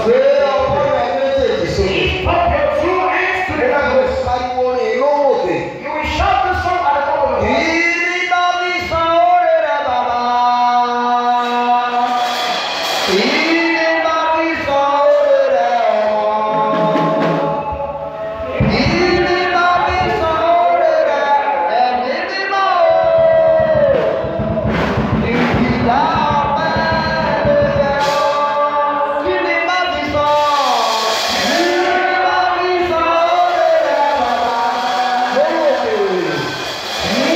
Gbé ọwọ́ rẹ méjèèjì sókè. Lift up your two hands to Ó the dàgbé heavens. pariwo rìn lóhùn òkè. You will shout this song at the top of your voice. Ìrì bá mi san oore rẹ bàbá. Ìrì bá mi san oore rẹ ọmọ. Ìrì bá mi san oore rẹ ẹ̀mí mímọ́ o. Ìgbìlá ọpẹ́ ló yẹ ọ́. Kí ni bá mi sọ? Ìrì bá mi san oore rẹ bàbá. Lórí òkè.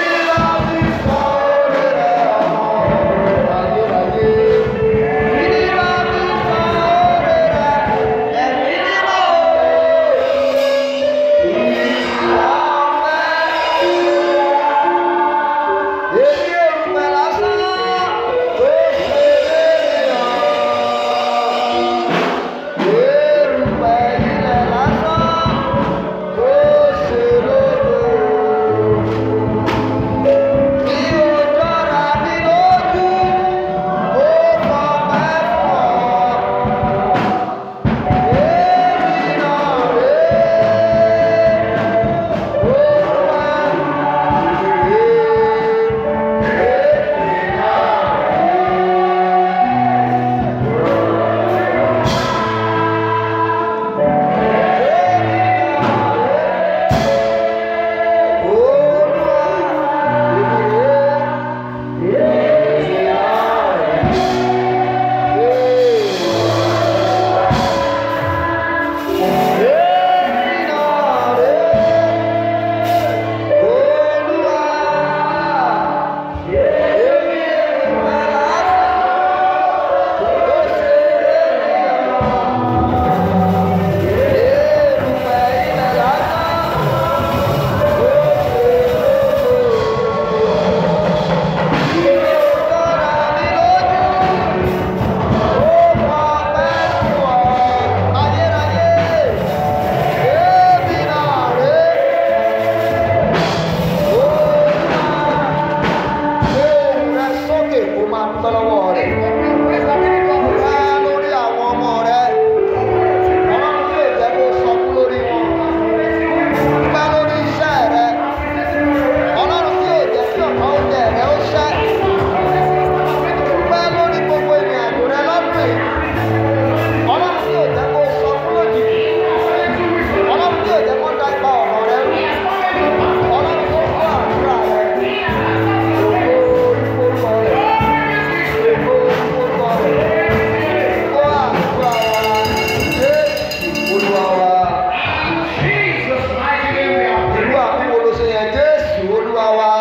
Jesus' mighty name we are Ìlú praying. àbúrò ló ṣe yẹn Jésù Olúwa wa.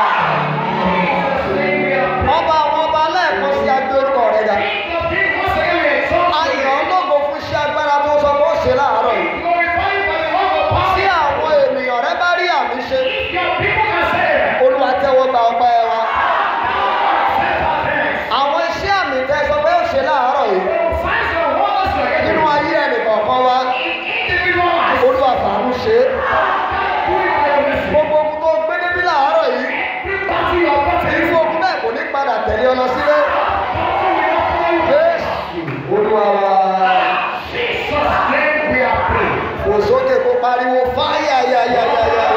Jesus' name we are praying. Ọba àwọn ọba lẹ́ẹ̀kan sí agbé orúkọ rẹ̀ dà. King of kings, once again we exalt you. Ayọ̀ ológo fún iṣẹ́ agbára tó sọ pé ó ṣe láàárọ̀ yìí. Glorify you by the word of Tí power. àwọn ènìyàn rẹ bá rí àmì ṣe, If your people can say it, Olúwa tẹ́wọ́ gba ọpẹ́ wa. set our hands. Àwọn iṣẹ́ àmì tẹ́ sọ pé ó ṣe láàárọ̀ yìí. Signs and wonders you are Nínú getting. ayé ẹnìkọ̀ọ̀kan wa, Individual life. Olúwa fàánú ṣe é. Do it by your mercy. Gbogbo ogun tó gbé débí láàárọ̀ yìí, Every battle you are battling, irú ogun náà kò ní padà tẹ̀lé ọ lọ sílé. battle will not follow you. Jésù Olúwa wa. Jesus' name we are praying. Kò sókè kó pariwo fáyà yáyáyáyá.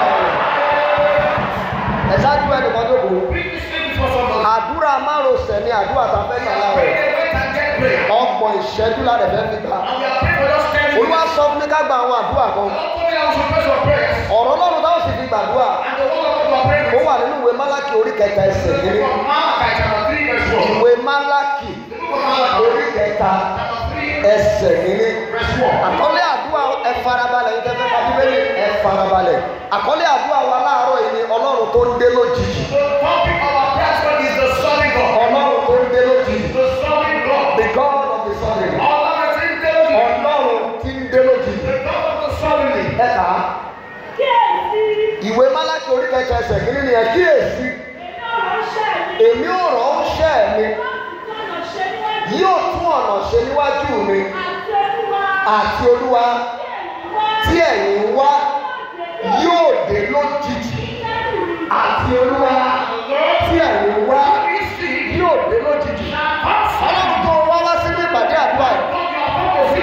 Ẹ ṣáájú ẹnìkan tó kù. Bring this thing before somebody. Àdúrà márosẹ̀ ni àdúrà tá a fẹ́ gbà láàárọ̀ Pray yìí. the wait and get prayer. Ọgbọ̀n ìṣẹ́jú la rẹ̀ fẹ́ fi gbà. And we are praying for just 10 Olúwa minutes. sọ fún mi ká gba àwọn àdúrà kan. Not only I will pray some prayers. Ọ̀rọ̀ Ọlọ́run táwọn sì fi gbàdúrà. And the word of God we are praying Ó with. wà nínú ìwé Málákì orí kẹta ẹsẹ̀ kìíní. From Malachi chapter 3 verse 1. Ìwé Málákì The book of Malachi orí kẹta chapter 3 ẹsẹ̀ kìíní. verse 1. Àkọ́lé àdúrà ẹ farabalẹ̀ ní tẹ́fẹ́ ká bíbélì ẹ farabalẹ̀. Àkọ́lé àdúrà wa láàárọ̀ yìí ni Ọlọ́run tó ń dé lójijì. The topic of our prayer tonight is the solid God. Ọlọ́run tó ń dé lójijì. The solid God. The God of the solid. Ọlọ́run tí ń dé lójú. Ọlọ́run tí ń dé lójijì. The God of the solid. Ẹ kà á. Ìwé Málákì orí kẹta ẹsẹ̀ kìíní ni ẹ kíyèsí. Èmi ò ránṣẹ́ mi yóò tún ọ̀nà ṣe níwájú mi àti Olúwa tí ẹ̀yin ń wá yóò dé lójijì àti Olúwa tí ẹ̀yin ń wá yóò dé lójijì. Ọlọ́run tó wá wá sínú ìpàdé àdúrà yìí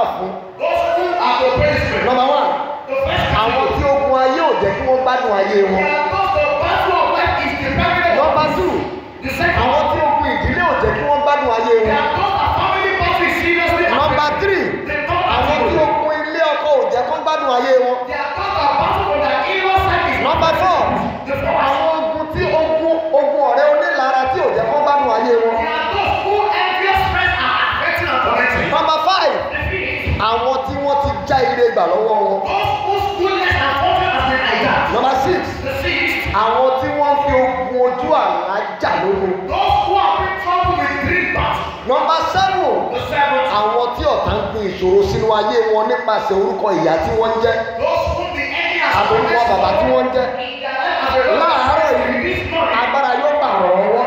fún Those who are the policemen. nọmba one The first àwọn category. tí ogun ayé ò jẹ́ kí wọ́n gbádùn ayé They wọn are those the battle of life is dependent on. nọmba two The second àwọn one. tí ogun ìdílé ò jẹ́ kí wọ́n gbádùn ayé They wọn are those that family battle is seriously nọmba affected. three The third àwọn tí category. ogun ilé ọkọ ò jẹ́ kó gbádùn ayé wọn They are those that battle for their inner side is nọmba four The fourth. àwọn ogun tí ogun ogun ọ̀rẹ́ onílara tí ò jẹ́ kó gbádùn ayé wọn They are those who envious friends are affecting and connecting. nọmba five The fifth. àwọn tí wọ́n ti já ire gbà lọ́wọ́ wọn Those whose goodness and fortune has been hijacked. nọmba six The sixth. àwọn tí wọ́n fi ogun ojú àlá jà lógun Those who have been troubled with dream battle. nọmba seven The seventh. àwọn tí ọ̀tá ń gbin ìṣòro sínú ayé wọn nípasẹ̀ orúkọ ìyá tí wọ́n ń jẹ́ Those whom the enemy has àtòkọ bàbá tí wọ́n ń jẹ́ in their life as a result. láàárọ̀ yìí This morning. agbára yóò bà rọ̀ ọwọ́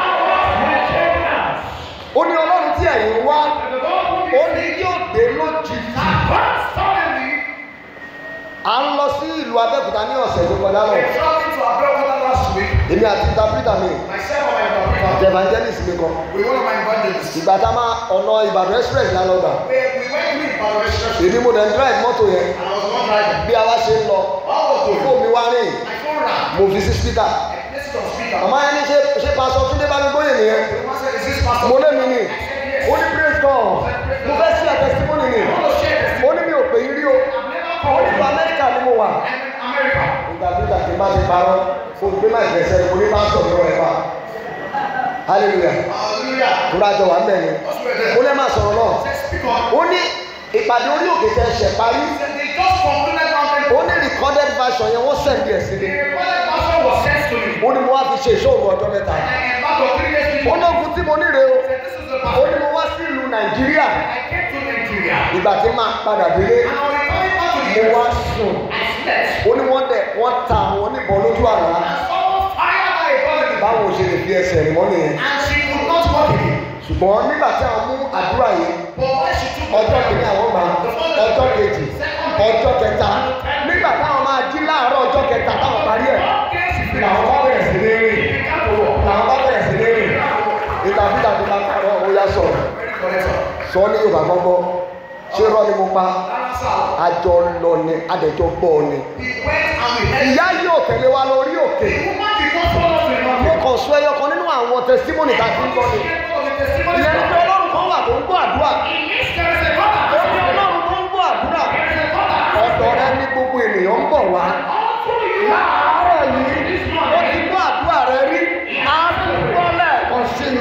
ó ní ọlọ́run tí ẹ̀yin wá And the God who ó is ní yóò dé lójijì advanced suddenly à ń lọ sí ìlú abẹ́òkúta ní ọ̀sẹ̀ tó kọjá lọ We're traveling to Abeokuta last week. èmi àti interpreter mi Myself and my interpreter. àti evangelist mi kan We one of my evangelists. ìgbà tá a máa ọ̀nà ìbàdàn express la lọ gbà We, we went to Ibadan Express. èmi mo dẹ̀ ń drive mọ́tò yẹn And I was not driving. bí a wá ṣe ń lọ What was going fóònù mi wá rìn My phone rang. mo fi sí speaker I placed it on speaker. màmá yẹn ní ṣe ṣe pásọ túndé bá mi gbóyè nìyẹn The woman said, Is this pastor? mo lé mi ní I said, Yes. ó ní praise God mo fẹ́ sí àtẹ̀símọ́nì ni I want to share this. ó ní mi ò pè yín rí o I've never ó called ní you. ìlú amẹ́ríkà ni mo wà I'm in America. interpreter ti bá ti parọ́ fún gbé máa gbẹ̀sẹ̀ mo ní pásítọ̀ mi wọ̀ ẹ̀ fà hallelujah Hallelujah. tó rájọ wà mẹ́rin What's with ó that? lẹ́ máa sọ̀rọ̀ náà Say, speak on. ó ní ìpàdé orí òkè tẹ ṣẹ̀ parí He said, They just concluded mountain. ó ní recorded version yẹn wọ́n send ẹ̀ sí The mi recorded version was sent to me. ó ní mo wá fi ṣe ìṣòro ọjọ́ mẹ́ta And I embarked on three days ó meeting. lóògùn tí mo níre o I said, This is the ó pastor. ní mo wá sí ìlú nàìjíríà I came to Nigeria. ìgbà tí máa padà délé And on returning back to the mo wá US, sùn I slept. ó ní wọ́n dẹ̀ wọ́n ta àwọn oníbọn lójú àlá And someone fired by a gun in the báwo ṣe lè fi ẹsẹ̀ rìn mọ́ nìyẹn And she could not walk again. ṣùgbọ́n nígbà tí àwọn mú àdúrà yìí But when she took ọjọ́ kìíní àwọn gbà ọjọ́ kejì ọjọ́ kẹta nígbà táwọn máa jí láàárọ̀ ọjọ́ kẹta táwọn parí ẹ̀ làwọn bá bẹ̀rẹ̀ sí ní rìn làwọn bá bẹ̀rẹ̀ sí ní rìn ìtàbíta ti máa kàrọ̀ ó yá sọ̀rọ̀ sọ ní yorùbá gbọ́ngbọ́ ṣé rọ́ ni mo pa àjọ lọ ni adẹ̀jọ́ gbọ́ ni ìyá yóò tẹ̀lé wa lórí òkè mo kàn sọ ẹyọ kan nínú àwọn tẹsímọ́nì tá a ti ń gbọ́ ni ìyẹn ní pé ọlọ́run kan wà tó ń gbọ́ àdúrà ó ní ọlọ́run tó ń gbọ́ àdúrà ọ̀dọ̀ rẹ ní gbogbo ènìyàn ń bọ̀ wá láàárọ̀ yìí ó ti gbọ́ àdúrà rẹ rí á tún gbọ́ lẹ́ẹ̀kan sí i.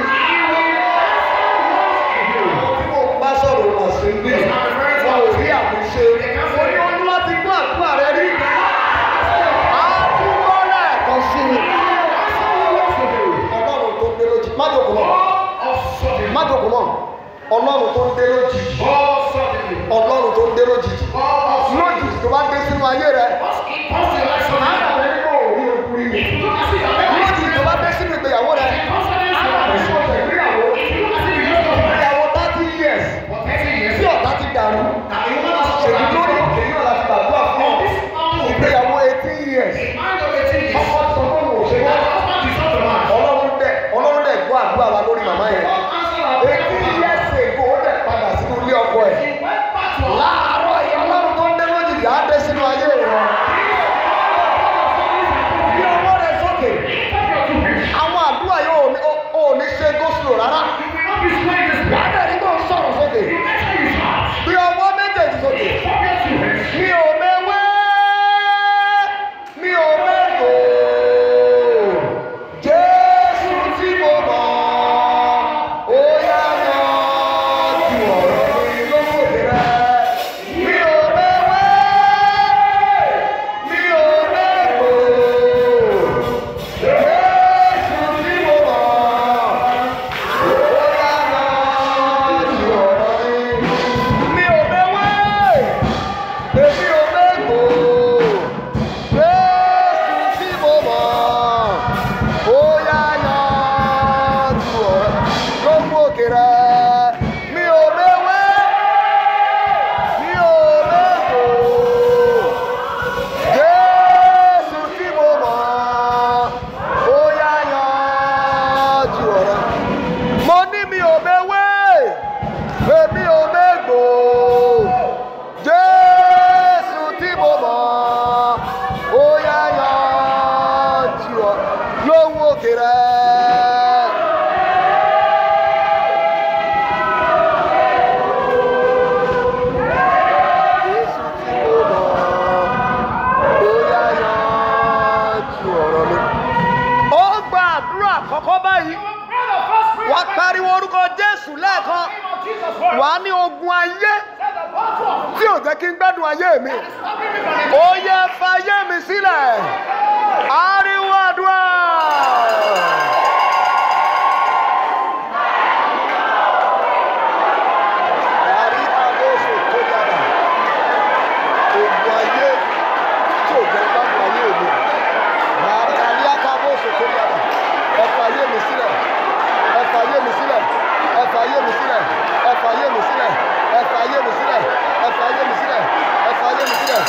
tí mo bá sọ̀rọ̀ wọ̀ sí bí wọn ò rí àmì ṣe mo ní olúwa ti gbọ́ àdúrà rẹ rí á tún gbọ́ lẹ́ẹ̀kan sí i. ọlọ́run tó ń dé lójijì má jòkó mọ́ má jòkó mọ́ ọlọ́run tó ń dé lójijì ọlọ́run tó ń dé lójijì lójijì tó bá dé sínú ayé rẹ ara rẹ ní kò rí okùnrin lójijì tó bá dé sínú ìgbéyàwó rẹ ẹ̀sùn ọ̀sẹ̀ ìgbéyàwó ìgbéyàwó thirty years tí ọ̀tá ti dàrú ṣèlú lórí òkè náà láti gbàdúrà fún ọ ìgbéyàwó eighteen years ọkọ sọ fún òun òṣèré ọlọ́run dẹ̀ ọlọ́run dẹ̀ gbọ́ àdúrà wa lórí màmá yẹn eighteen years ago ó dẹ̀ padà sínú ilé ọkọ ẹ̀ láàárọ̀ yìí ọlọ́run tó ń dé lójijì á dé sínú ayé rẹ Jesus' word. wà á ní ogun ayé Said the battle of tí ò jẹ́ kí n gbádùn ayé mi that is stopping me from ó yẹ fayé mi sílẹ̀ ariwo àdúrà. Àrí àbóso tó yára. Ogun ayé tí ò jẹ́ gbádùn ayé mi. Àrí àrí àkàbóso tó yára. Ẹ fayé mi sílẹ̀. Ẹ fayé mi sílẹ̀. Ẹ fayé mi sílẹ̀. Ẹ fayé mi sílẹ̀. Ẹ fayé mi sílẹ̀. Ẹ fayé mi sílẹ̀. Ẹ fayé mi sílẹ̀.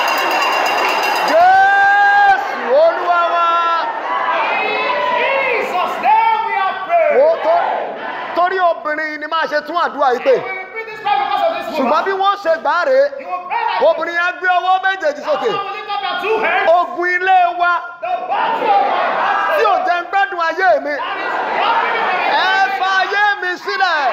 Jésù Olúwa wa. Jesus' name we are praying. Wo tó torí obìnrin yìí ni máa ṣe tún àdúrà yìí pé. We will repeat this prayer because of this Ṣùgbọ́n woman. bí wọ́n ṣe gbà á rèé, You will pray that obìnrin yẹn gbé ọwọ́ méjèèjì sókè. Now lift up your two hands. Ogun ilé wa The battle of my tí battle ò jẹ́ ń gbádùn ayé mi. that is stopping me from Ẹ fa ayé mi sílẹ̀.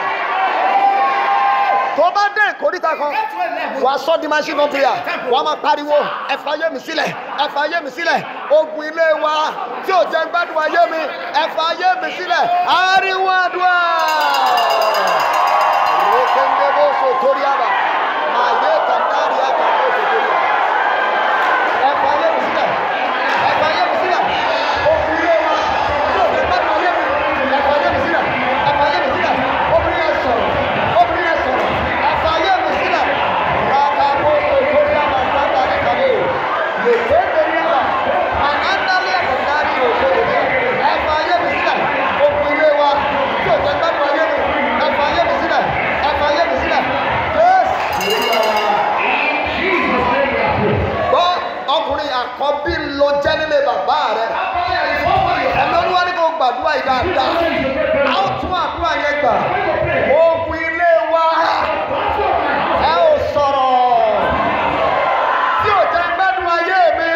Tó bá dé ìkórìtà kan, Get to a level. wàá sọ́ di machine gun prayer. Wàá máa pariwo, ẹ fa ayé mi sílẹ̀, ẹ fa ayé mi sílẹ̀. Ogun ilé wa tí ò jẹ́ ń gbádùn ayé mi, ẹ fa ayé mi sílẹ̀. Ariwo àdúrà. Rekende bó so torí àbá. Àyè kàndárì àkà bó so torí àbá. Ẹ fa ayé mi sílẹ̀. Ẹ fa ayé mi sílẹ̀. Ogun ilé wa tí ò jẹ́ gbádùn ayé mi. Ẹ fa ayé mi sílẹ̀. Ẹ fa ayé mi sílẹ̀. Obìnrin yẹn sọ̀rọ̀. Obìnrin yẹn sọ̀rọ̀. Ẹ fa ayé mi sílẹ̀. Ràkà bó so torí àbá sábà ní kàdé. Lèkéde ní àbá. Ànádàlí àkàndárì ò so torí àbá. Ẹ fa ayé mi sílẹ̀. Ogun ilé wa tí ò jẹ́ gbádùn ayé mi. Ẹ fa ayé mi sílẹ̀. Ẹ fa ayé mi sílẹ̀. Jésù Jesus' name we are praying. gbọ́ ọkùnrin àkọ́bí ń lo jẹ́ nílé bàbá rẹ̀ That prayer is over your ẹ̀mí olúwa ní kò gbàdúrà yìí dáadáa a ó tún àdúrà yẹn gbà ogun ilé wa ẹ ò sọ̀rọ̀ tí ò jẹ́ gbádùn ayé mi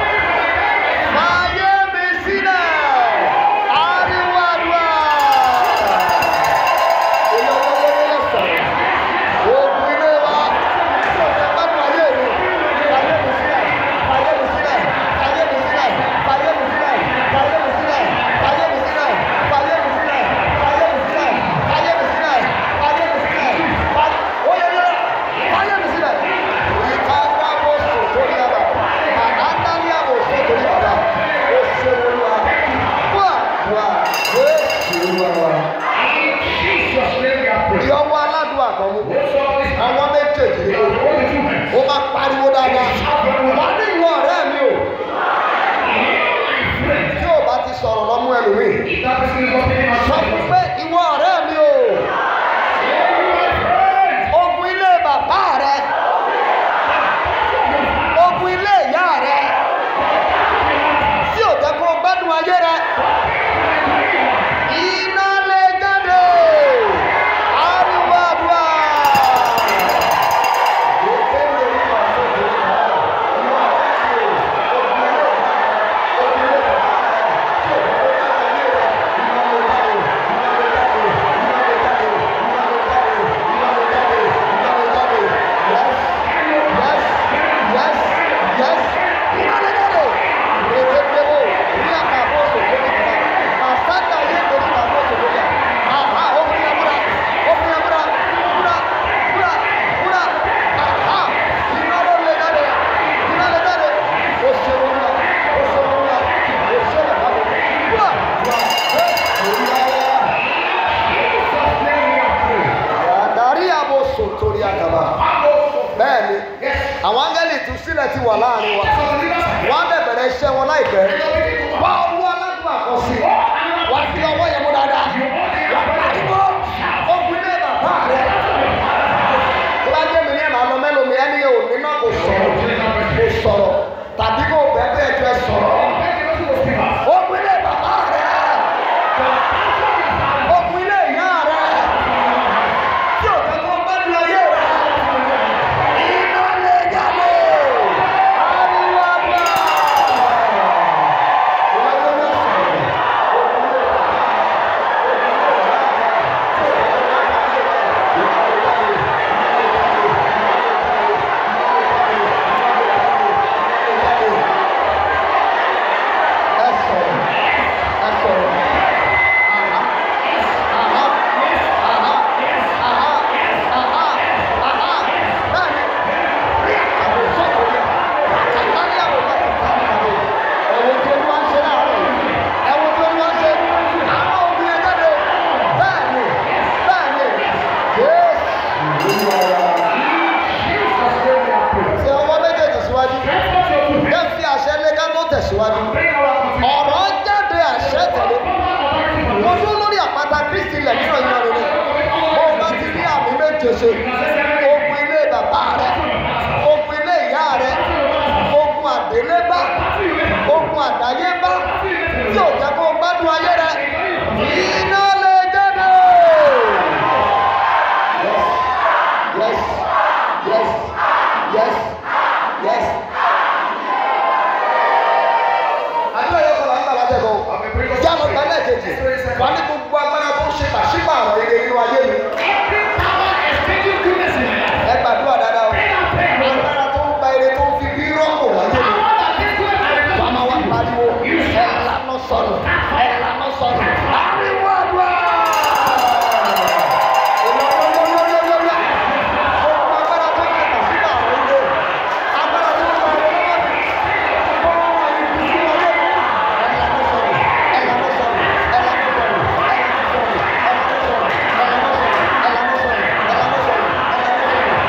ayé mi sílẹ̀ ariwo àdúrà ilé ọlọ́wọ́ ló lè sọ̀rọ̀ ogun ilé wa tí ò jẹ́ gbádùn ayé mi ayé mi sílẹ̀ ayé mi sílẹ̀ ayé mi sílẹ̀ ayé mi sílẹ̀ ayé mi sílẹ̀ ayé mi sílẹ̀ ayé mi sílẹ̀ ayé mi sílẹ̀ ayé mi sílẹ̀ ayé mi sílẹ̀ oyè yẹ ayé mi sílẹ̀ ìka wá bó so torí àbá àdáńdá ní àbò so torí àbá ó ṣe olúwa wá wá ó ṣe olúwa. Jesus' name we are praying. ìyọwọ́ aládùn àkọ́mú What's all this? àwọn méjèèjì ni What is two hands? ó máa pariwo dáadáa wà ní ìwọ ọ̀rẹ́ mi o tí ò bá ti sọ̀rọ̀ lọ́mú ẹlòmíì If that person is not paying sọ fún attention, pé ìwọ ọ̀rẹ́ mi o my friend, ogun ilé bàbá rẹ ogun ilé ìyá rẹ tí ò jẹ́ kó o gbádùn ayé rẹ iná lè jáde ariwo àdúrà. Jesus' name we are praying. Àdárí àbòsò torí àgàbà. Bẹ́ẹ̀ni, àwọn áńgẹ́lì ìtúsílẹ̀ ti wà láàrin wa. So the leaders are here. Wọ́n á dẹ̀ bẹ̀rẹ̀ iṣẹ́ wọn láìpẹ́. Wá owó aládùn àkọsí. Wá fi ọwọ́ yẹn mú dáadáa. Wá pariwo. Ogun ilé bàbá rẹ̀. Tó bá jẹ́ mi ní ẹ̀mà lọ mẹ́lòmí ẹni òní náà kò sọ̀rọ̀. Kò sọ̀rọ̀. Tàbí kò bẹ́ẹ̀ bẹ́ẹ̀ jẹ́ sọ̀rọ̀. Ogun ilé bàbá rẹ̀. Ogun ilé ìyá rẹ̀. Tí ò jẹ́ kó bá ní ayé rẹ̀. Iná lè jáde. Ariwo àgbà. Ìwádìí ló sọ̀rọ̀. méje ṣe ogun ilé bàbá rẹ ogun ilé ìyá rẹ ogun àdélébá ogun àdáyébá tí ò jẹ́ kó o gbádùn ayé rẹ iná lè jáde. yes yes yes yes. àdúrà yóò kọ́ la ń gbà látẹ̀kọ́ jáde ọgbà lẹ́ẹ̀kejì wà ní gbogbo agbára tó ń ṣe pàṣípààrọ̀ ire nínú ayé mi ẹ gbàdúrà dáadáa o agbára tó ń gba ire tó ń fi bí rọ́pò láyé mi wà á máa wá pariwo ẹ lànà sọnù ẹ lànà sọnù ariwo àdúrà. Gbogbo agbára tó ń ṣe pàṣípààrọ̀ ire agbára tó ń gba ire lọ́wọ́ mi kó wọ́n wá ní ìdíjú ayé mi ẹ lànà sọnù ẹ lànà sọnù ẹ lànà sọnù ẹ lànà sọnù ẹ lànà sọnù ẹ lànà sọnù ẹ lànà sọnù ẹ lànà sọnù.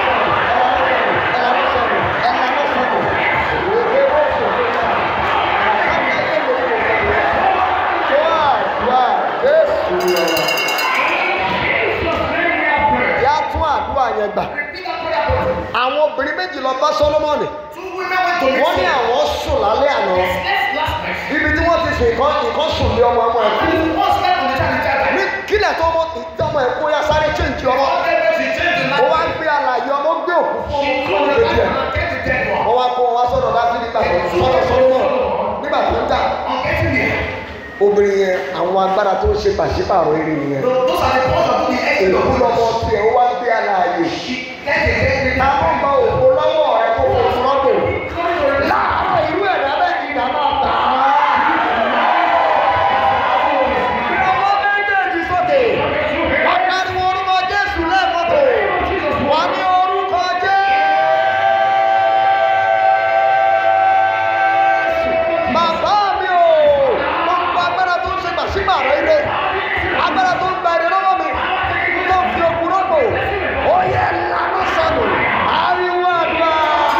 àwọn obìnrin méjì lọ bá Sólómọ́nì wọ́n ní àwọn sùn lálẹ́ àná ibi tí wọ́n ti sùn ìkan ìkan sùn lé ọmọ ọmọ ẹ̀kú ní kílẹ̀ tó ọmọ ìtọ́ ọmọ ẹ̀kú ya sáré chéǹjì ọmọ ó wá ń gbé alàyè ọmọ gbé òkú fún ọmọ fún ọmọ kejì ẹ̀ wọ́n wá kó wọn wá sọ́dọ̀ dáfídì nígbà tó sọ́dọ̀ Sólómọ́nì nígbà tó ń jà obìnrin yẹn àwọn agbára tó ń ṣe pàṣípààrọ̀ eré nìyẹn òkú lọmọ tiẹ̀ ó wá ń gbé alàyè àwọn ọmọ òkú lọ́wọ́ rẹ̀ tó fò fún ọ́tò láàárọ̀ irú ẹ̀dá bẹ́ẹ̀ ni ìdá máa bà á. ọmọ méjèèjì sókè wọ́n pariwo orúkọ Jésù lẹ́ẹ̀kọ́tò wọ́n ní orúkọ Jésù. bàbá mi ò gbogbo agbára tó ń ṣe pàṣípààrọ̀ ilé agbára tó ń gba èrè lọ́wọ́ mi tó ń fi okùn rọ́pò ó yẹ lánàá sọnù ariwo àdúrà.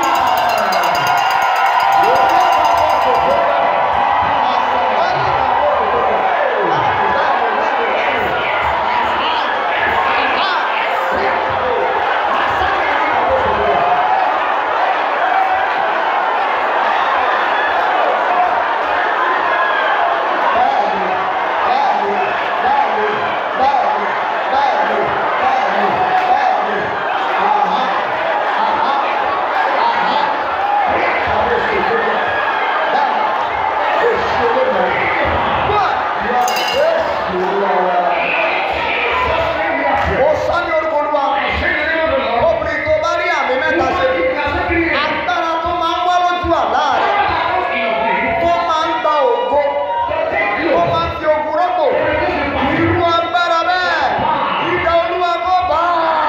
Ó sọ ní orúkọ Olúwa, obìnrin tó bá rí àmì mẹ́ta ṣe, agbára tó máa ń wá lójú àlá rẹ̀, tó máa ń gba ògo, tó máa ń fi ogun rọ́pò, irú agbára bẹ́ẹ̀, ìdá Olúwa kó bá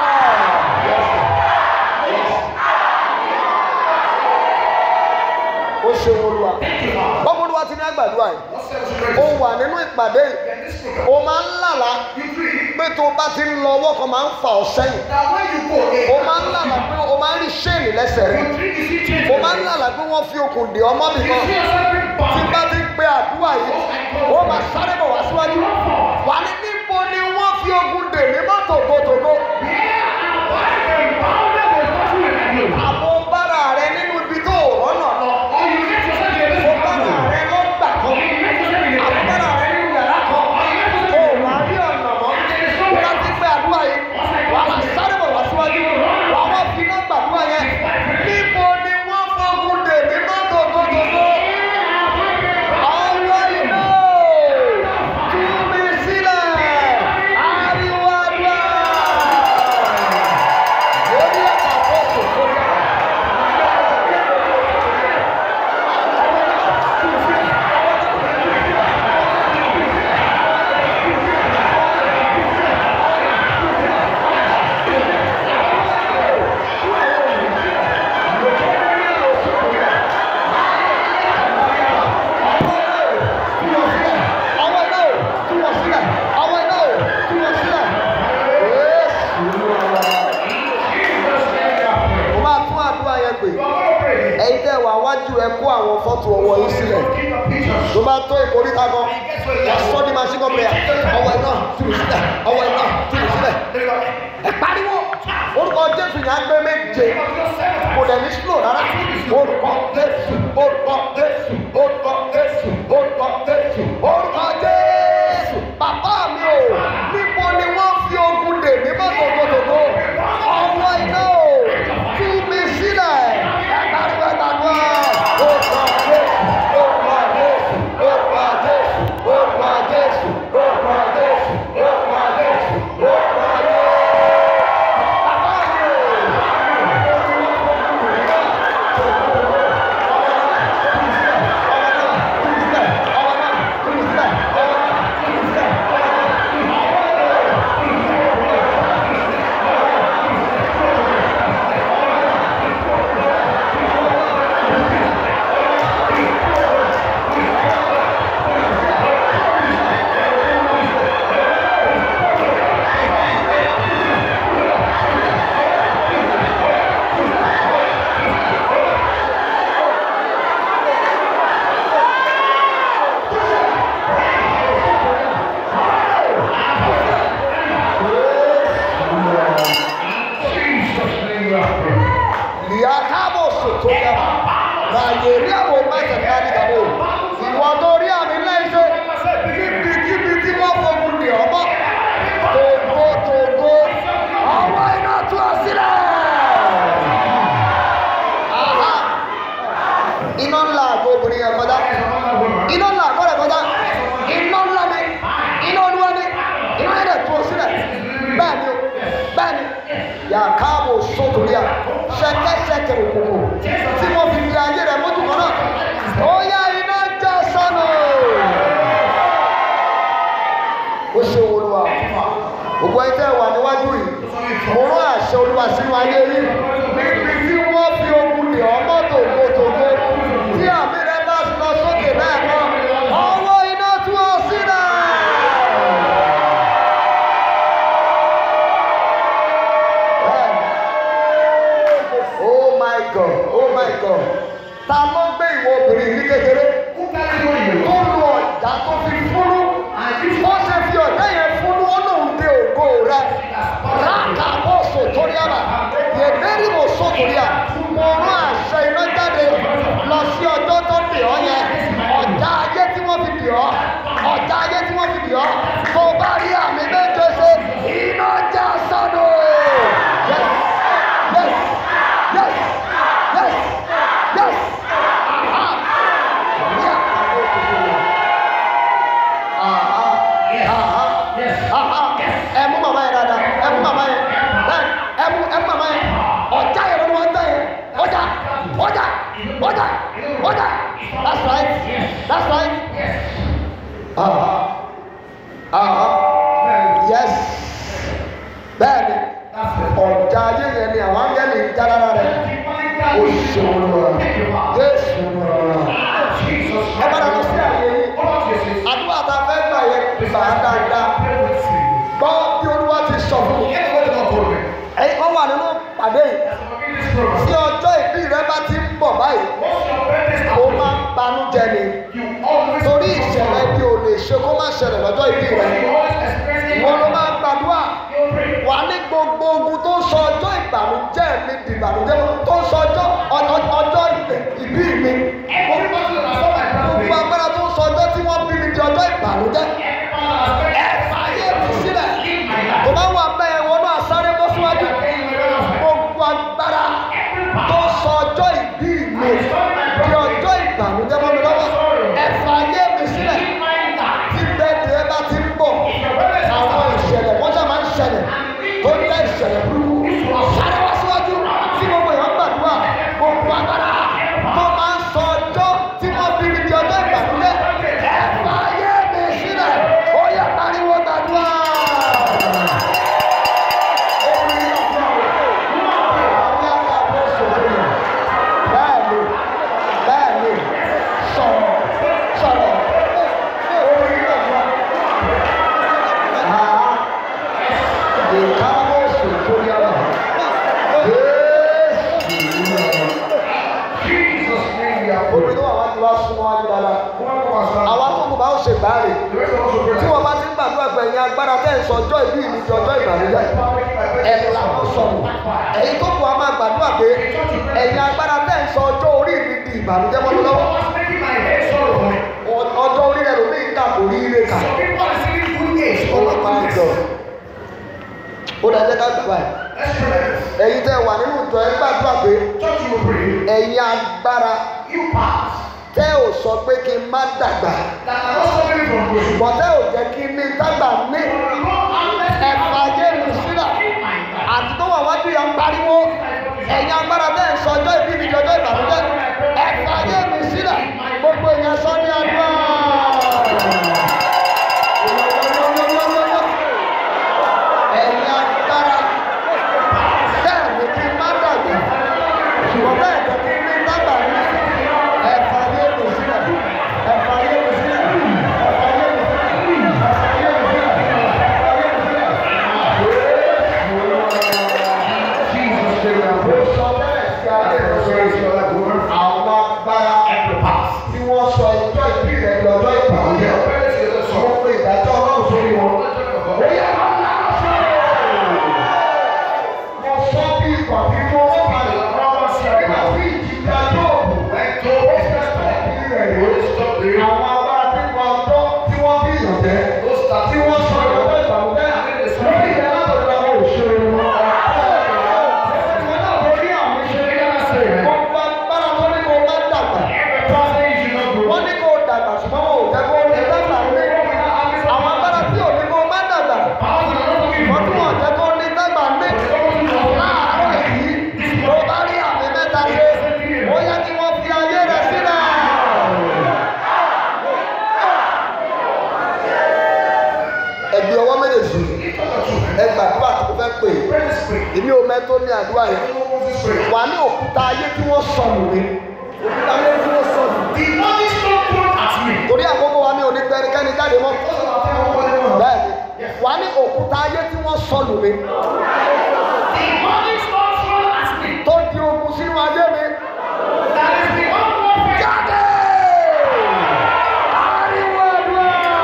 a. Ó ṣe Olúwa. Bọ́mọ Olúwa ti ní àgbàdua yìí, ó wà nínú ìpàdé yìí, ó máa ń lálàá pé tó o bá ti ń lọ ọwọ́ kan máa ń fa ọ̀ sẹ́yìn. o máa ń lálà pé o máa ń rí ṣéènì lẹ́sẹ̀ rẹ̀ o máa ń lálà pé wọ́n fi okùn dè ọmọ mi kan tí bá ti pe àdúrà yìí ó máa sáré bọ̀ wá síwájú wà ní níbo ni wọ́n fi okùn dè ní mọ́ tògótògó àbò bára rẹ nínú ibi tó o rọ́nà lọ o bára rẹ lọ́gbà kan àbò bára rẹ nínú yàrá kan o wà á rí ọ̀nà mọ́ wọ́n ti pe àdúrà yìí wà á sáré bọ̀ wá síwájú wà á wá fi iná gbàdúrà yẹn níbo ni wọ́n fọ́gùn dè ní mọ́ tògótògó ọwọ́ iná tú mi sílẹ̀ ariwo àdúrà lórí ẹ̀ka fọ́ọ̀sì tó yẹ. ọwọ́ iná o tú wọn sílẹ̀ ọwọ́ iná o tú wọn sílẹ̀. mo máa tún àdúrà yẹn pè ẹ̀yin tẹ́ wà wájú ẹ kó àwọn fọ́tò ọwọ́ yín sílẹ̀ tó bá tó ìkórìtà kan wà sọ́ ní machine gun player ọwọ́ iná tú mi sílẹ̀ ọwọ́ iná tú mi sílẹ̀ ẹ pariwo jésù yẹn á gbé méje kò dẹ̀ ní slow rárá orúkọ jésù orúkọ jésù orúkọ jésù orúkọ jésù orúkọ jésù bàbá mi o níbo ni wọ́n fi ogun dè mí bá tòkòtòkò ọwọ́ iná o tú mi sílẹ̀ ẹ̀dàdúrà ẹ̀dàdúrà orúkọ jésù orúkọ jésù orúkọ jésù orúkọ jésù orúkọ jésù orúkọ jésù orúkọ jésù. Bàbá mi o. Liakabo sotoyama. Nàìjíríà wo mẹ́sẹ̀ káàdì kàdé o. Ìwọ tó rí àmì lẹ́sẹ̀ kíbi tí wọ́n fogun dì ọmọ. Tògo tògo. Ọwọ́ iná tú ọ sílẹ̀. Aha. Iná ńlá àgbo obìnrin yẹn kọjá. Iná ńlá àgbo rẹ̀ kọjá. Iná ńlá ni. Iná olúwa ni. Iná yẹn dẹ̀ tú ọ sílẹ̀. Bẹ́ẹ̀ni o. Bẹ́ẹ̀ni. Yàkáàbò sókòríà. Ṣẹ̀kẹ̀ṣẹ̀kẹ̀ òkòkò. Tí wọ́n fi fi ayé rẹ̀ mójú kan náà. Ó yá iná já sánú. Ó ṣe wo olúwa. Gbogbo ẹni tẹ́ wà níwájú yìí. Mo rán àṣẹ olúwa sínú ayé yìí. Níbi tí wọ́n fi ogun dè ọ́ mọ́tò gbòtògbò. Tí àmì rẹ̀ bá lọ sókè bẹ́ẹ̀ kọ́. Ọwọ́ iná tú ọ sílẹ̀. Oh my God, oh my God. Ta ló gbé ìwọ obìnrin ní kékeré? Tó lu ọ̀dà tó fi fúnú. Ó ṣe fi ọ̀dà yẹn fúnú, ó lòun dé ògo rẹ̀. Ráàkà bó sòtórí àbà. Yèbérí mo sòtórí à. Mo rán àṣẹ iná jáde lọ sí ọjọ́ tó dè ọ́ yẹn. Ọ̀dà ayé tí wọ́n fi dè ọ́. Ọ̀dà ayé tí wọ́n fi dè ọ́. Tó bá rí àmì méje ṣe, iná já sọ́nù. Yes, yes, yes, yes, yes. Aha. Yeah. Aha. Aha. Aha. Ẹ mú màmá yẹn dáadáa. Ẹ mú màmá yẹn. Bẹ́ẹ̀ ẹ mú ẹ mú màmá yẹn. Ọjà yẹn ló ń tẹ̀ yẹn. Ọjà. Ọjà. Ọjà. Ọjà. That's right. That's right. Aha. Aha. Yes. Bẹ́ẹ̀ni, ọjà ayé yẹn ni àwọn áńgẹ́lì ń já lára rẹ̀. Ó ṣe wọn lọ. Jésù lọ. Ẹ bá dàgbà sí àyè yìí. Àdúrà tá a fẹ́ gbà yẹn gbà á dáadáa. Gbọ́ bí olúwa ti sọ fún mi. Ẹ̀yin kan wà nínú pàdé yìí. Tí ọjọ́ ìbí rẹ bá ti ń bọ̀ báyìí, ó máa ń banújẹ́ ni. Torí ìṣẹ̀lẹ̀ bí o lè ṣe kó má ṣẹlẹ̀ lọ́jọ́ ìbí rẹ. Ìwọ ló máa ń gbàdúrà. Wà ní gbogbo ogun tó ń sọ ọjọ́ ìbànújẹ́ mi di ìbànújẹ́ tó ń sọ ọjọ́ ọjọ́- ọjọ́ ìbí mi. Gbogbo agbára tó ń sọ ọjọ́ tí wọ́n bí mi di ọjọ́ ìbànújẹ́. Ẹ fàyè mi sílẹ̀. Tó bá wà bẹ́ẹ̀ wọnú àsáré bọ́ síwájú. Gbogbo agbára tó sọ ọjọ́ ìbí mi di ọjọ́ ìbànújẹ́ mọ́ mi lọ́wọ́. Ẹ fàyè mi sílẹ̀. Tí bẹ́ẹ̀dì ẹ bá ti ń bọ̀, àwọn ìṣẹ̀lẹ̀ wọ́n ṣáà máa ń ṣẹlẹ̀ tó jẹ́ ìṣẹ̀lẹ̀ burúkú. Sáré wá síwájú tí gbogbo èèyàn gbàdúrà. Gbogbo agbára tó máa ń sọ ọjọ́ tí wọ́n bí mi di ọjọ́ ìbànújẹ́. Ẹ fàyè mi sílẹ̀. Ó yẹ pariwo gbàdúrà. Bẹ́ẹ̀ni, bẹ́ẹ̀ni, sọ̀rọ̀, sọ̀rọ̀. Orí ìgbàgbọ́. Àá, ìkáwọ́ sòtò yára. Jésù. Obìnrin tó wà wá ti wá súnmọ́ wájú dáadáa. Àwa tó kù bá ó ṣe gbáàrè. Tí wọ́n bá ti ń gbàdúrà gbẹ̀yìn agbára tẹ́ ń sọ ọjọ́ ìbí mi di ọjọ́ ìbànújẹ́. Ẹ làwọn sọ sọnù ẹ̀yin tó kù á máa gbàdúrà pé ẹ̀yin agbára tẹ̀ ń sọ ọjọ́ orí mi di ìbànújẹ́ mọ́ mi lọ́wọ́ What's making my head sorrow? Ọ- ọjọ́ orí rẹ̀ lómi ìka kò rí ire kà Some people are receiving good age. ó lọ pa ìjọ ó dá jẹ́ ká gbà báyìí Let's pray like this. ẹ̀yin tẹ́ wà nínú ìjọ ẹ gbàdúrà pé Church, you will pray. ẹ̀yin agbára You pass. tẹ́ ò sọ pé kí n má dàgbà That are not suffering from grace. ṣùgbọ́n tẹ́ ò jẹ́ kí n ní dàgbà ní ẹ̀fà ayé mi sílẹ̀ àti tó wà wájú yà ń pariwo ẹ̀yin agbára tẹ́ ń sọ ọjọ́ ìbí mi di ọjọ́ ìbànújẹ́ ẹ̀fà ayé mi sílẹ̀ gbogbo èèyàn sọ ní àdúrà. ẹ̀yin agbára tẹ́ ẹ̀ ní kí n má dàgbà ṣùgbọ́n tẹ́ ẹ̀ jẹ́ kí n ní dàgbà ní ẹ̀fà ayé mi sílẹ̀ ẹ̀fà ayé mi sílẹ̀ ẹ̀fà ayé mi sílẹ̀ ẹ̀fà ayé mi sílẹ̀ ẹ̀fà ayé mi sílẹ̀. Àwọn agbára tí wọ́n sọ ìjọ ìbí rẹ̀ lọ́jọ́ ìpàdé wọ́n pe ìdájọ́ ọlọ́run sórí wọn. Ó yẹ ká ńlá ṣe Mo sọ bí ìgbà tí mo wọ́n balẹ̀ nígbà tí ìjìjà yóò bù ó fẹ́ sọ ìbí rẹ̀ lórí. Àwọn agbára tí wọ́n tọ́ tí wọ́n bí ìyànjẹ́ tí wọ́n sọ ìjọba ìbànújẹ́ lórí ìyẹn látọ̀dọ̀ àwọn òṣèré wọn. Ìwọ náà lórí àwọn ìṣeré gbogbo agbára tó ní kó má dàgbà. Wọ́n ní kó dàgbà ṣùgbọ́n wọn ò jẹ́ kó ní dàgbà ní. Àwọn agbára tí ò ní kó má dàgbà. Wọ́n tí wọ́n jẹ́ kó ní dàgbà ní. Láàárọ̀ yìí, tó bá rí àmì mẹ́ta ṣe, ó yẹ kí wọ́n fi ayé rẹ̀ sílẹ̀. Ẹ̀gbẹ́ ọwọ́ méjèèjì, ẹ gbàdúrà tó fẹ́ pè é. Èmi ò mẹ́tò ní àdúrà yẹn. Wà ní òkúta ayé tí wọ́n sọnù mi. Òkúta ayé tí wọ́n sọnù. Torí àkókò wa ní onígbẹ́nikẹ́ni jáde mọ́. Bẹ́ẹ̀ni, wà ní òkúta ayé tí wọ́n sọnù mi. Tó di ogun sínú ayé mi. Jáde! Ariwo àdúrà!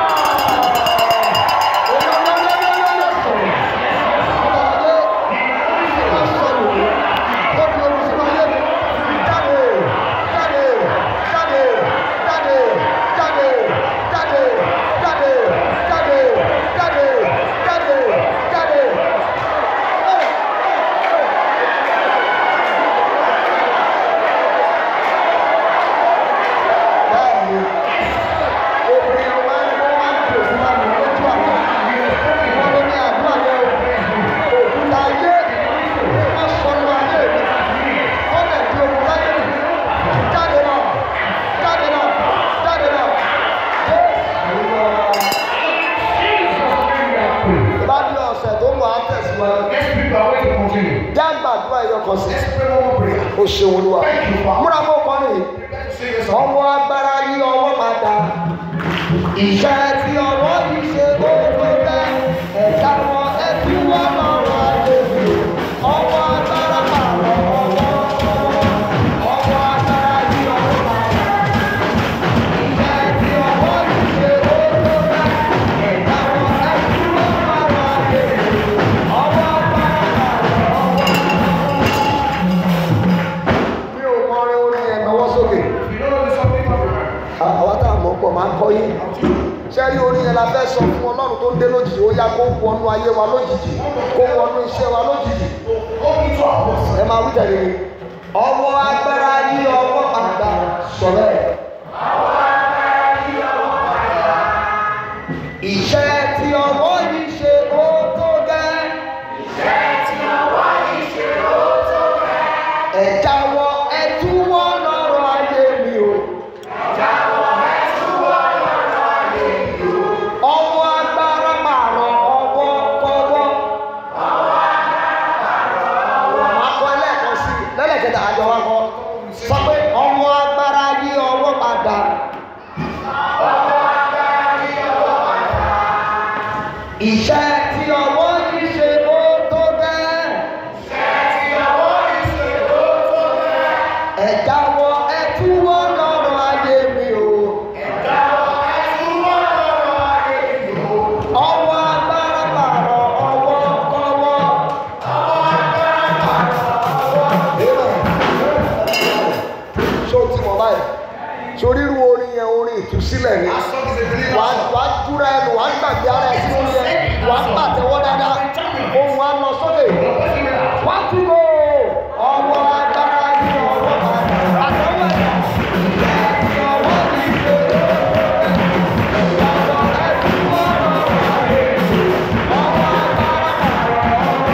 Bá di ọ̀sẹ̀ tó ń wà á tẹ̀síwájú. Jágbàdúrà ẹyọ kan sí. O ṣeun olúwa. Múra mọ́ ọkùnrin yìí. Ọwọ́ agbára yí ọwọ́ padà. Ìṣẹ́ tí ọwọ́ yìí ṣe ó tó bẹ́. Ẹ̀ka wọn ẹbí wọn lọ́rọ̀ àdébí. Ọwọ́ agbára pààrọ̀ ọwọ́. Ọwọ́ agbára yí ọwọ́ padà. Ìṣẹ́ tí ọwọ́ yìí ṣe ó tó bẹ́. Ẹ̀ka wọn ẹbí wọn lọ́rọ̀ àdébí. Ọwọ́ agbára pààrọ̀ ọwọ́. Mi ò kọrin orin yẹn lọ́wọ́ sókè àwa tá a mọ̀ pọ̀ máa ń kọ́ yín sẹ́rí orin yẹn la fẹ́ sọ fún ọlọ́run tó ń dé lójijì ó yá kó wọnú ayé wa lójijì kó wọnú iṣẹ́ wa lójijì ẹ máa wí tẹ̀lé mi. ọwọ́ agbára yí ọwọ́ padà sọ̀rọ̀ ẹ̀. iṣẹ́ tí ọwọ́ yìí ṣe ó tó gẹ́. ẹ jáwọ́ ẹ túwọ́ lọ́rọ̀ ayé mi o. ọwọ́ agbára pààrọ̀ ọwọ́ kọ́wọ́. Màá kọ ẹlẹ́ẹ̀kan sí i lẹ́lẹ̀kẹta àjọ wa kọ. Sọ pé ọwọ́ agbára yí ọwọ́ padà. Iṣẹ́ tí ọwọ́ yìí ṣe ó tó gẹ́. Ẹ jáwọ́ ẹ túwọ́ lọ́rọ̀ ayé mi o. Ọwọ́ agbára pààrọ̀ ọwọ́ kọ́wọ́. sílẹ̀ ni As long as a believer. wàá wàá dúra ẹnu wàá gbàgbé ara ẹ sínú yẹ wàá pàtẹ́wọ́ dáadáa ohun wa lọ sókè wàá túbọ̀ ọwọ́ agbára ní ọwọ́ àtẹwọ́ ẹ̀dá ìyá ọwọ́ mi ṣe ìyàtọ̀ ẹ̀ túbọ̀ ọwọ́ agbára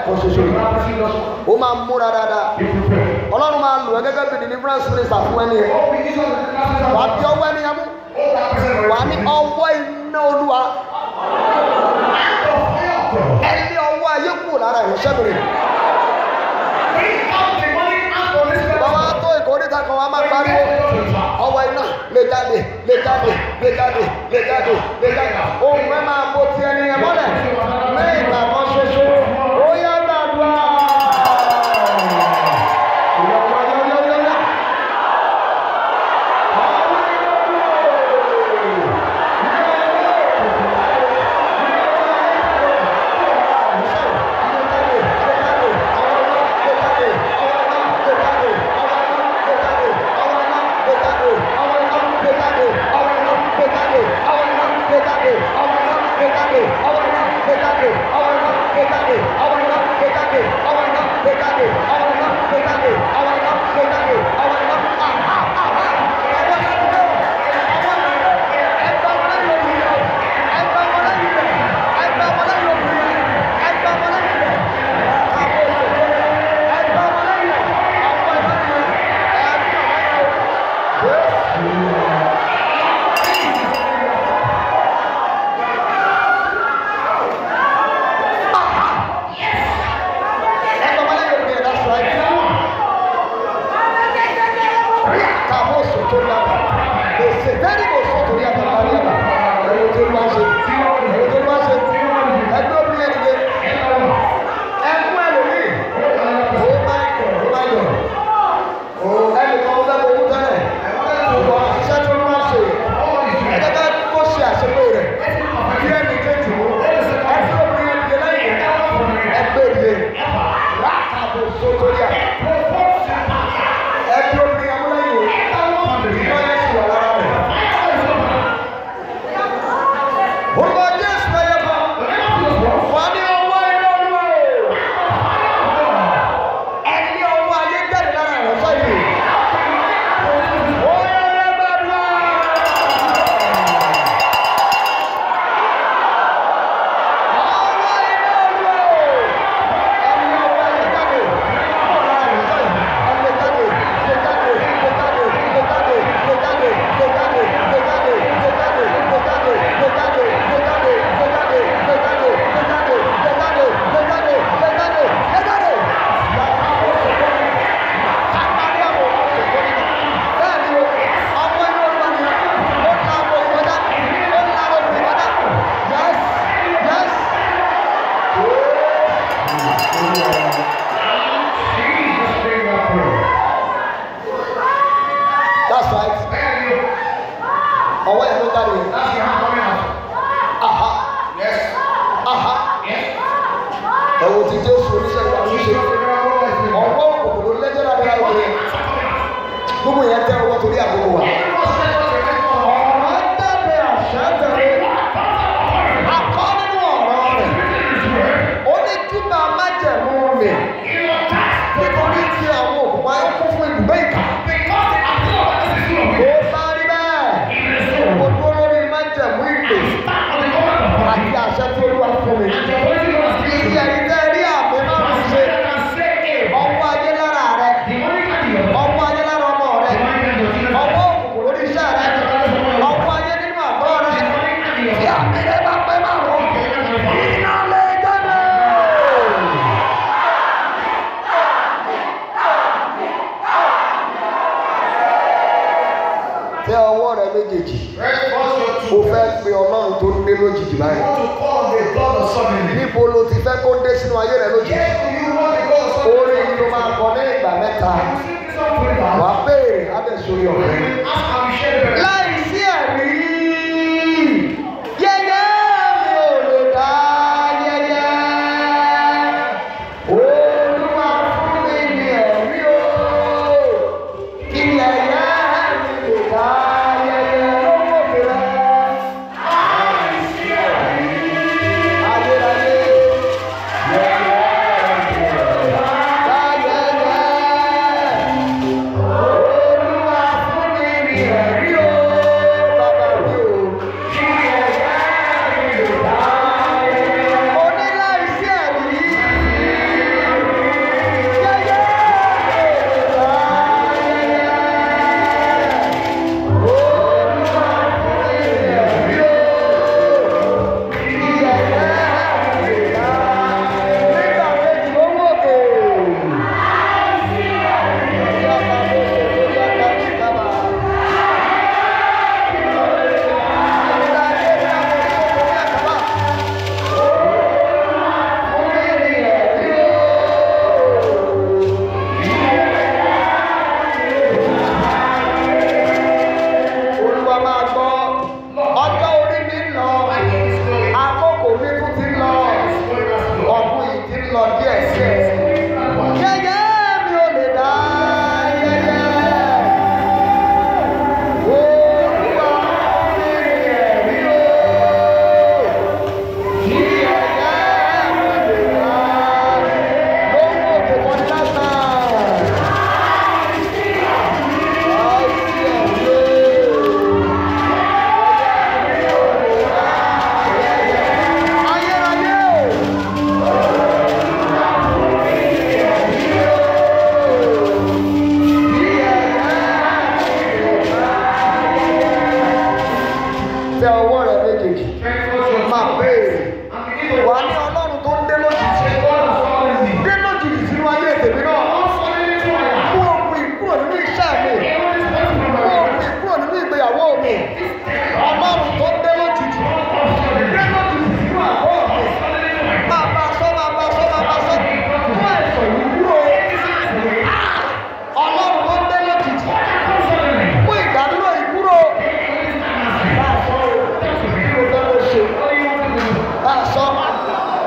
lẹ́ẹ̀kan ṣoṣo yìí ó máa ń múra dáadáa ọlọ́run máa lò ẹ́ gẹ́gẹ́ bí deliverance minister fún ẹni yẹn wà á bí ọwọ́ ẹni yẹn mú wà á ní ọwọ́ iná olúwa ẹni ọwọ́ ayé kù lára ìránṣẹ́ mi rè bàbá tó ìkórìtà kan wà á máa pariwo ọwọ́ iná lè jáde lè jáde lè jáde lè jáde lè jáde ohun ẹ máa bo ti ẹni yẹn mọ́lẹ̀ ní ìgbà kan ṣoṣo ó yá gbàdúrà. Yọ, yọ, yọ, yọ, yọ, yọ. Orúkọ Jésù ẹyẹ kan. Wà ní ọwọ́ ẹni olúwa o. Ẹni ọwọ́ ayé jáde lára ìránṣẹ́ yìí. Ó yẹ ẹ gbàdúrà. Ọwọ́ ẹni olúwa o. Ẹni ọwọ́ ayé jáde. Lára ìránṣẹ́ yìí. Ẹni jáde, lè jáde, lè jáde, lè jáde, lè jáde, lè jáde, lè jáde, lè jáde, lè jáde, lè jáde, lè jáde, lè jáde, lè jáde, lè jáde, lè jáde, lè jáde, lè jáde, lè jáde. Yàtọ̀ àwọn òṣèlú àtàrí àwọn òṣèlú bẹ́ẹ̀ ni o, ọwọ́ inú olúwa ni ó ń la àwọn ìkọjá, ó ń la àwọn ìkọjá. Yes, yes. That's right. Ọwọ́ yẹn ló jáde. Aha, aha. Ẹ̀wọ̀n ti Jésù oníṣẹ́ ìwà ló ṣe. Ọwọ́ òkòkò ló lẹ́jọ́ lábẹ́ láwọ̀ rẹ̀. Gbogbo yẹn tẹ́ ọwọ́ torí àkókò wa. Ọ̀rọ̀ jáde àṣẹ tẹ̀lé. Akọ́ nínú ọ̀rọ̀ rẹ̀. Ó ní júbà májẹ̀mú rẹ̀. Nítorí tí àwọn òkùnkùn ayé kún fún ibùgbé ìkà. Ó bá rí bẹ́ẹ̀. Mo dúró lórí májẹ̀mú ìpè àti àṣẹ tí Olúwa fún mi. Iye ẹ̀yin tẹ́ rí àmì márùn-ún ṣe. Ọwọ́ ayé lára rẹ̀. Ọwọ́ ayé lára ọmọ rẹ̀. Ọwọ́ òkùnkùn lórí iṣẹ́ rẹ̀. Ọwọ́ ayé nínú àgọ́ rẹ̀. Tí àmì rẹ̀ bá pẹ́ márùn-ún. Iná lè jáde. Tẹ ọwọ́ rẹ méjèèjì. Mo fẹ́ pe Ọlọ́run tó dé lójijì báyìí. Níbo lo ti fẹ́ kó dé sínú ayé rẹ lójijì? Orí yìí ló máa kọ ní ìgbà mẹ́ta. Wà á béèrè Adéṣorí ọ̀rẹ́. Láì sí ẹ̀rí, yẹ́yẹ́ mi ò lè dá yẹ́yẹ́. Olúwa fún mi ní ẹ̀rí o. Kí yẹ́yẹ́ mi lè dá yẹ́yẹ́ lọ́wọ́ mi rẹ̀. Ayérayé. Olúwa fún mi ní ẹ̀rí o, bàbá o.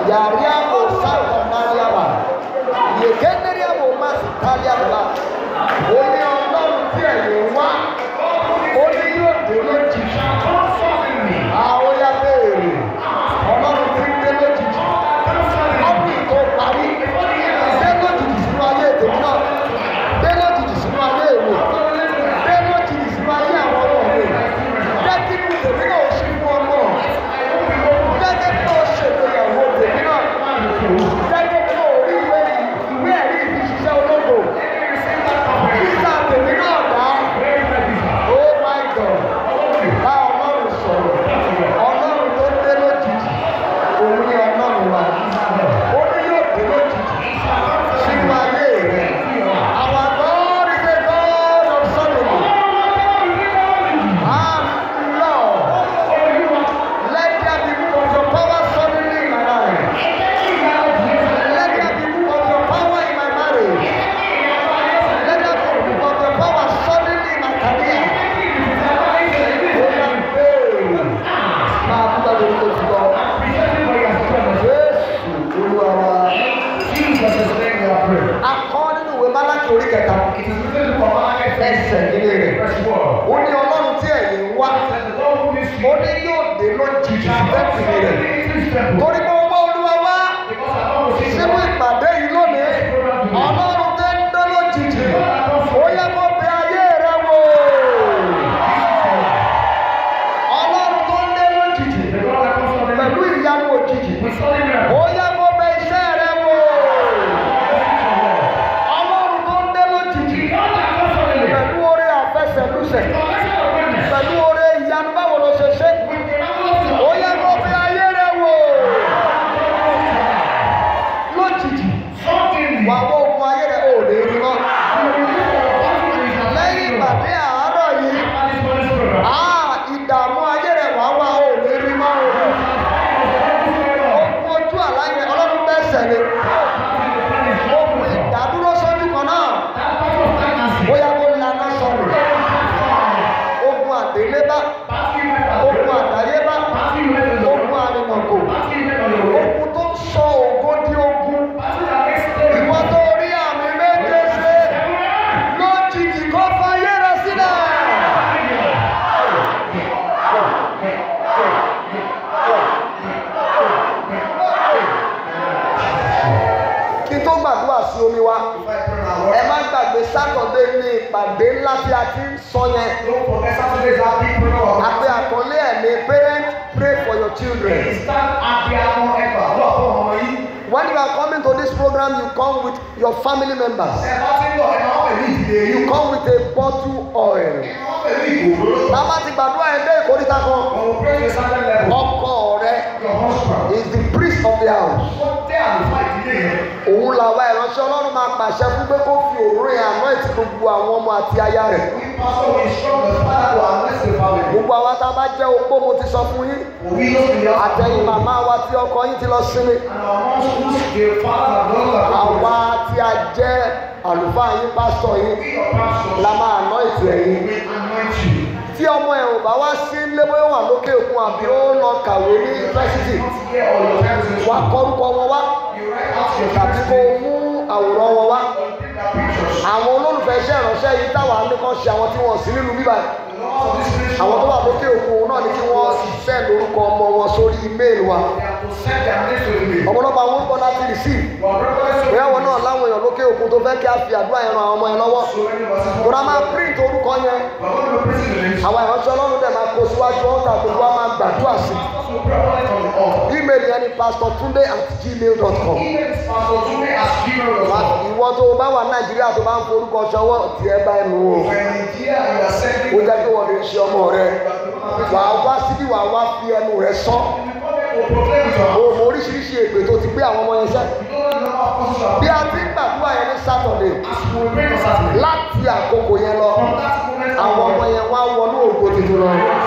Yariamo Santa Nariaba. Yekeneriamo Masitaliaba. Ó ní ọlọ́run tí ẹ̀yìn wá. Ó ní yóò dé lójijì. Àwọn ya béèrè. Ọlọ́run tí ń dé lójijì. Ọdún ìtò parí. Dé lójijì sínú ayé tèmi náà. Dé lójijì sínú ayé èmi. Dé lójijì sínú ayé àwọn ọmọ mi. Jẹ́ kí inú tèmi náà ó ṣí fún ọmọ. Jẹ́ kí inú ó ṣègbéyàwó tèmi náà. Jẹ́ kí inú ó rí ìwé ìwé ẹ̀rí ìfiṣiṣẹ́ ológo. Sísá tèmi náà dá. Oh my God. Bá ọlọ́run sọ̀rọ̀. Ọlọ́run tó dé lójijì. Òun ni ọlọ́run wa. Ó ní yóò dé lójijì. Sínú ayé rẹ̀. Our God is a God of suddenly. Ah, Lord. Let there be move of your power suddenly in my life. Let there be move of your power in my marriage. Let there be move of your power suddenly in my career. Oh, my babe. Máa dúpẹ́ lórí tó ti lọ. Jésù Olúwa wa. Akọ́ nínú ìwé Málákì orí kẹta. Ẹsẹ̀ nílé rẹ̀. Ó ní Ọlọ́run tí ẹ̀yìn ń wá. Ó ní yóò dé lójijì bẹ́ẹ̀ni rẹ̀. Torí mo wá Olúwa wá sínú ìpàdé yìí lónìí. Ọlọ́run tẹ́ ń dé lójijì. Ó yẹ kó bẹ ayé rẹ wò. Ọlọ́run tó ń dé lójijì pẹ̀lú ìyanu òjijì. Ó yẹ kó bẹ iṣẹ́ rẹ wò. Ọlọ́run tó ń dé lójijì pẹ̀lú oore àfẹsẹ̀lúsẹ̀. Pẹ̀lú oore ìyanu báwo ló ṣe ṣe. Ó yẹ kó bẹ ayé rẹ wò. Lójijì, wà wọ ogun ayé rẹ ò lè rí mọ́. Lẹ́yìn ìpàdé àárọ̀ yìí, ah, ìdààmú ayé rẹ wà wá ò lè rí mọ́ o. Ogun ojú àlá yẹn, Ọlọ́run bẹ́sẹ̀ ni. Ogun ìdádúró sójú kan náà, bóyá kó lana sọnù. Ogun àdélébá, ogun àdáyébá, ogun àrìnàkò, ogun tó ń sọ ògo di ogun. Ìwọ tó rí àmì méje ṣe lójijì kó fayé rẹ sílẹ̀. Kí n tó gbàdúrà sí omi wa, ẹ má gbàgbé sátọ̀dé ní ìpàdé ńlá tí a ti ń sọ yẹn. Àpè àkọlé ẹ̀ ní parent pray for your children. When you are coming to this program, you come with your family members. You come with a bottle oil. Tábà ti gbàdúrà ẹ̀ dé ìkórìtà kan. Ọkọ rẹ is the priest of the house. Òun làwa ìránṣẹ́ Ọlọ́run máa pàṣẹ fún pé kó fi òróró yẹn àná ìtì gbogbo àwọn ọmọ àti aya rẹ̀. Gbogbo àwa tá a bá jẹ́ opó mo ti sọ fún yín. Àtẹ̀yìn màmá wa tí ọkọ yín ti lọ sinmi. Àwa tí a jẹ́ àlùfáà yín pásítọ̀ yín la máa àná ìtì ẹ̀yìn. Tí ọmọ ẹ̀ ò bá wá sí ilé bóyá ó wà lókè òkun àbí ó lọ kàwé ní yunifásitì, wà á kọ́rúkọ wọn wá tàbí kó o mú àwòrán wọn wá. Àwọn olólùfẹ́ iṣẹ́ ìránṣẹ́ yìí táwa ní kan ṣe àwọn tí wọ́n sí nínú bíbá yìí. Àwọn tó wà lókè òkun náà ní kí wọ́n send orúkọ ọmọ wọn sórí email wa. Ọ̀pọ̀lọpọ̀ àwọn orúkọ láti receive. Bóyá wọn náà láwọn èèyàn lókè òkun tó fẹ́ kí a fi àdúrà yẹn ran àwọn ọmọ yẹn lọ́wọ́. Tòrá máa print orúkọ yẹn. Àwọn ìránṣẹ́ Ọlọ́run dẹ̀ máa kó síwájú ọ̀tà gbogbo wa máa gbàdúrà sí. Email yẹn ni pastortunde at gmail dot com. Ìwọ tó o bá wà Nàìjíríà tó bá ń forúkọ ṣọwọ́ tiẹ̀ bá ẹnu o. Ó jẹ́ pé wọ́n lè ṣe ọmọ rẹ. Wà á wá síbí wà á wá fi ẹnu rẹ sọ. O mọ oríṣiríṣi èpè tó ti gbé àwọn ọmọ yẹn sẹ́. Bí a ti ń gbàdúrà yẹn ní Sátọ̀dé láti àkókò yẹn lọ, àwọn ọmọ yẹn wá wọnú ògo tuntun lọ.